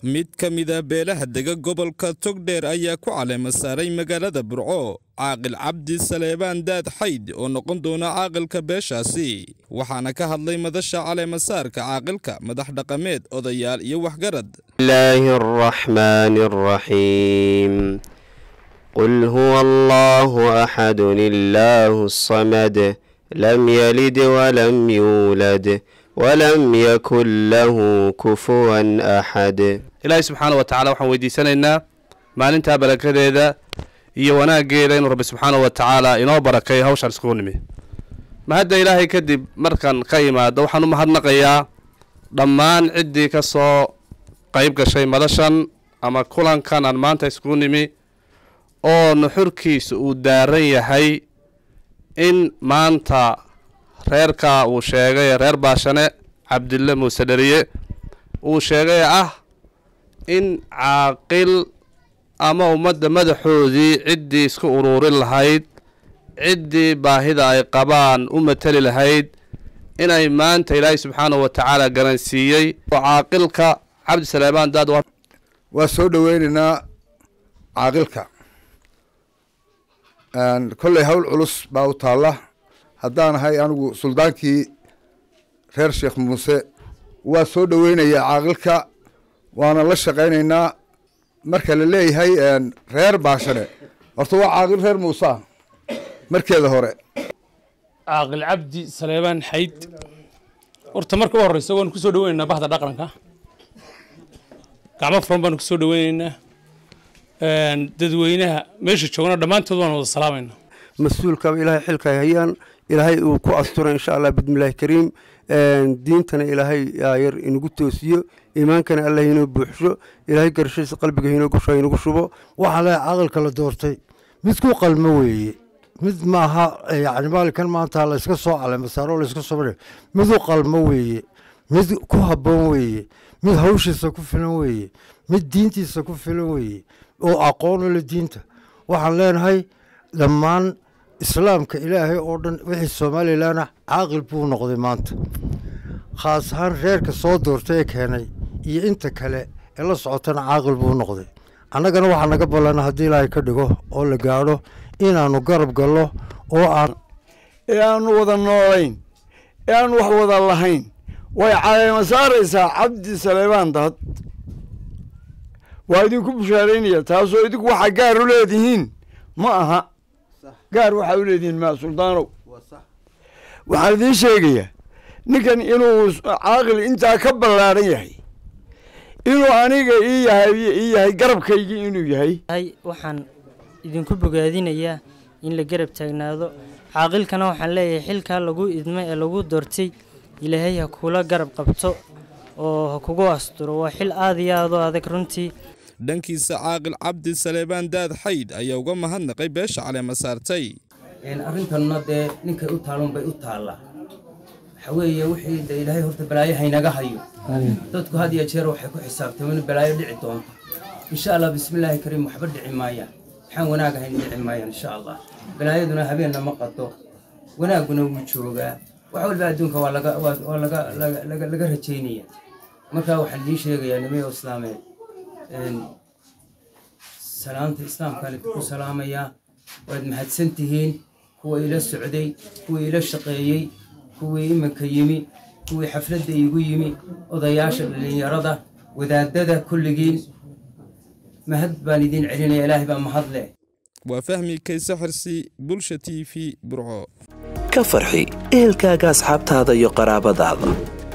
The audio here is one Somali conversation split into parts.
mid ka mida beelaha dega gobolka togdheer ayaa ku caleema saaray magaalada burco caaqil cabdi saleebaan daad xayd oo noqon doona caaqilka beeshaasi waxaana ka hadlay madasha caleemasaarka caaqilka madax dhaqameed odayaal iyo waxgarad الله الرحمن الرحيم قل هو الله أحد الله الصمد لم يلد ولم يولد ولم يكن له كفوا أحد ilaahay subxaana wa tacala waxaan weydiisanaynaa maalintaa barakadeeda iyo wanaaggeeda inuu rabbi subxaana wa tacaala inoo barakay hawshaan iskugu nimi mahadda ilaahay kadib markan ka imaado waxaan u mahadnaqayaa dhammaan ciddii ka soo qayb gashay madashan ama kulankan aan maanta iskugu nimi oo nuxurkiisa uu daaran yahay in maanta reerka uu sheegay reer baashane cabdille muuse dheriye uu sheegay ah in caaqil ama ummadda madaxoodii ciddii isku uruurin lahayd ciddii baahida ay qabaan u matali lahayd inay maanta ilaahay subxaanahu wa tacaala garansiiyey oo caaqilka cabdi saleebaan daad waa waa soo dhoweynaynaa caaqilka kolley hawl culus baa u taalla haddaan ahay anigu suldaankii reer sheekh muuse waa soo dhoweynayaa caaqilka waana la shaqaynaynaa marka la leeyahay reer baashane horta waa caaqil reer muuse markeeda hore caaqil cabdi saleebaan xayd horta marka u horeysa waanu kusoo dhaweynaynaa bahda dhaqanka gacmo furan baanu kusoo dhaweynaynaa dadweynaha meesha joogna dhammaantood waanu wada salaamaynaa mas-uulkaba ilaahay xilka ay hayaan ilaahay uu ku asturo insha allah bismillaahi kariim diintana ilaahay yar inagu toosiyo iimaankana allah inoo buuxsho ilaahay garashadiisa qalbiga inoo gusho inagu shubo waxaa le caqalka la doortay mid ku qalmo weeye mid maaha yani maalinkan maanta layska soo caleemasaaro layska soo mid u qalmo weeye mid ku habboon weeye mid hawshiisa ku filan weeye mid diintiisa ku filan weeye oo aqoon u le diinta waxaan leenahay dhammaan islaamka ilaahay oo dhan wixii somalilanah caaqil buu noqday maanta khaas ahaan reerka soo doortay ee keenay iyo inta kale ee la socotana caaqil buu noqday annagana waxaa naga ballana haddii ilaahay ka dhigo oo la gaadho inaannu garab gallo oo aan ee aanu wada noolayn ee aanu wax wada lahayn way caleema saaraysaa cabdi saleebaan dad waa idinku bushaaraynaya taasoo idinku waxaa gaar u leedihiin ma aha gaar waxaa u leedihiin maa suldaanow waxaan idiin sheegayaa ninkan inuu caaqil intaa ka ballaaran yahay inuu aniga ii yahay ii yahay garabkaygii inuu yahay waxaan idinku bogaadinayaa in la garab taagnaado caaqilkana waxaan leeyahay xilkaa lagu idmay ee lagu doortay ilaahay ha kula garab qabto oo ha kugu asturo waa xil aada iyo aad u adag runtii dhankiisa caaqil cabdi saleebaan daad xayd ayaa uga mahadnaqay beesha caleema saartay arrintanna dee ninkay u taalon bay u taallaa waxa weeye wixii de ilaahay horta balaayo haynaga hayo dadku had iyo jeer waxay ku xisaabtameen balaayo dhici doonta insha allah bismillaahi kariim waxba dhici maayaan waxaan wanaag ahayn dhici maayaan insha allah balaayaduna habeenna ma qado wanaagguna wuu joogaa wax walba adduunka waa laga waa laga laga laga rajaynaya marka waxaan idiin sheegayaa nimayo islaameed salaamta islaamkaan idinku salaamayaa waad mahadsan tihiin kuwa ila socday kuwii ila shaqeeyey kuwii iminka yimi kuwii xafladda iigu yimi odayaasha dhallinyarada wadaadada kulligiin mahad baan idiin celinaya ilaahay baa mahad leh waa fahmi kayse xirsi bulsha t v burco ka farxi ehelkaaga asxaabtaada iyo qaraabadaada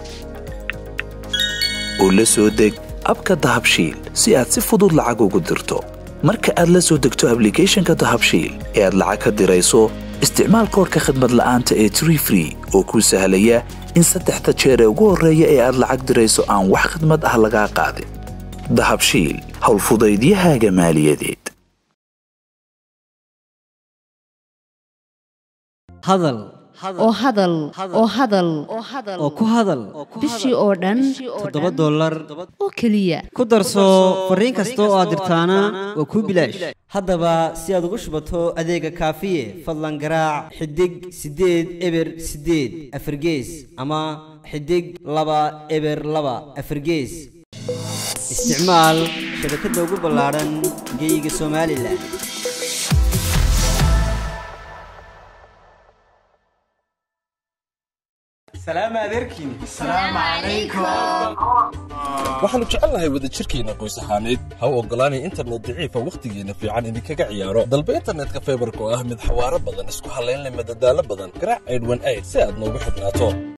oo la soo deg abka dahabshiil si aad si fudud lacag ugu dirto marka aad la soo degto ablicathonka dahabshiil ee aad lacag ka dirayso isticmaal koorka khadmad la'aanta ee tree free oo kuu sahlaya in saddexda jeer ee ugu horreeya ee aad lacag dirayso aan wax khadmad ah lagaa qaadin dahabshiil howlfudaydiyahaaga maaliyadeed hadal oo hadal oo hadal oo ku hadal bishii oo dhan toddoba dollar oo keliya ku darso fariin kasta oo aad dirtaana waa kuu bilaash haddaba si aad ugu shubato adeega kaafiye fadlan garaac xidig siddeed eber siddeed afargees ama xidig laba eber laba afargees isticmaal shabakadda ugu ballaadhan geyga somalilan waxaannu jecelnahay wadajirkeenna qoys ahaaneed ha u oggolaanay internet daciifa wakhtigeenna fiican idinkaga ciyaaro dalba internetka faybarka oo ah mid xawaaro badan isku hallayn leh madadaalo badan garaac aydhwan ayd si aad noogu xidhnaato